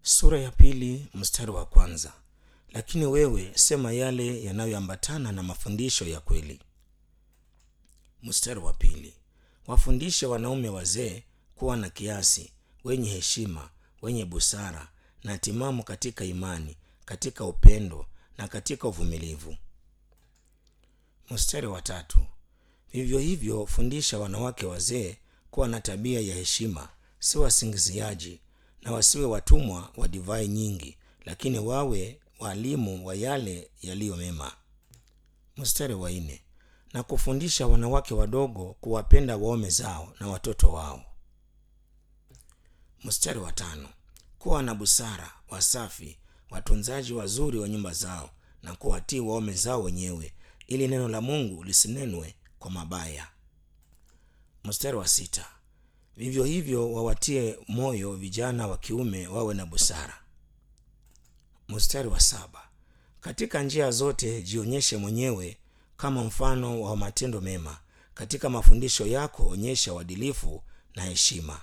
sura ya pili mstari wa kwanza lakini wewe sema yale yanayoambatana na mafundisho ya kweli mstari wa pili wafundishe wanaume wazee kuwa na kiasi wenye heshima wenye busara na timamu katika imani katika upendo na katika uvumilivu mstari wa tatu vivyo hivyo fundisha wanawake wazee kuwa na tabia ya heshima si wasingiziaji na wasiwe watumwa wa divai nyingi lakini wawe walimu wa yale yaliyo mema mstari wa nne na kufundisha wanawake wadogo kuwapenda waume zao na watoto wao mstari wa tano kuwa na busara wasafi watunzaji wazuri wa nyumba zao na kuwatii waume zao wenyewe ili neno la mungu lisinenwe kwa mabaya mstari wa sita vivyo hivyo wawatie moyo vijana wa kiume wawe na busara mstari wa saba katika njia zote jionyeshe mwenyewe kama mfano wa matendo mema katika mafundisho yako onyesha uadilifu na heshima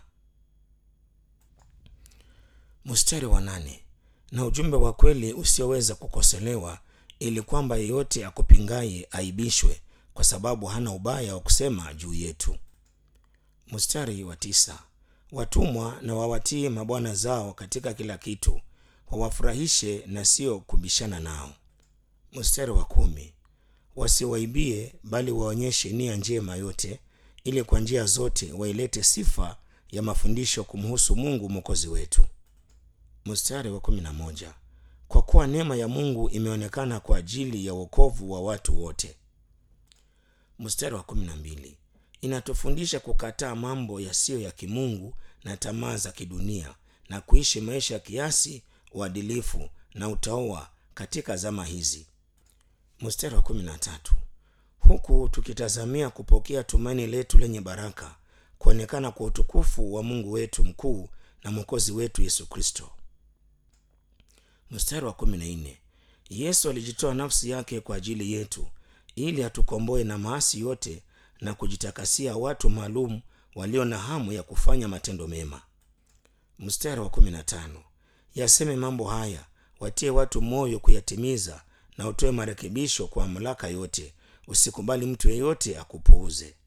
mstari wa nane na ujumbe wa kweli usioweza kukoselewa ili kwamba yeyote akupingaye aibishwe kwa sababu hana ubaya wa kusema juu yetu mstari wa tisa watumwa na wawatii mabwana zao katika kila kitu wawafurahishe na sio kubishana nao mstari wa kumi wasiwaibie bali waonyeshe nia njema yote ili kwa njia zote wailete sifa ya mafundisho kumhusu mungu mwokozi wetu mstari wa kumi na moja kwa kuwa neema ya mungu imeonekana kwa ajili ya uokovu wa watu wote mstari wa kumi na mbili inatufundisha kukataa mambo yasiyo ya kimungu na tamaa za kidunia na kuishi maisha ya kiasi uadilifu na utaoa katika zama hizi mstari wa kumi na tatu huku tukitazamia kupokea tumaini letu lenye baraka kuonekana kwa utukufu wa mungu wetu mkuu na mwokozi wetu yesu kristo mstari wa kumi na nne yesu alijitoa nafsi yake kwa ajili yetu ili atukomboe na maasi yote na kujitakasia watu maalum walio na hamu ya kufanya matendo mema mstari wa kumi na tano yaseme mambo haya watie watu moyo kuyatimiza na utoe marekebisho kwa mamlaka yote usikubali mtu yeyote akupuuze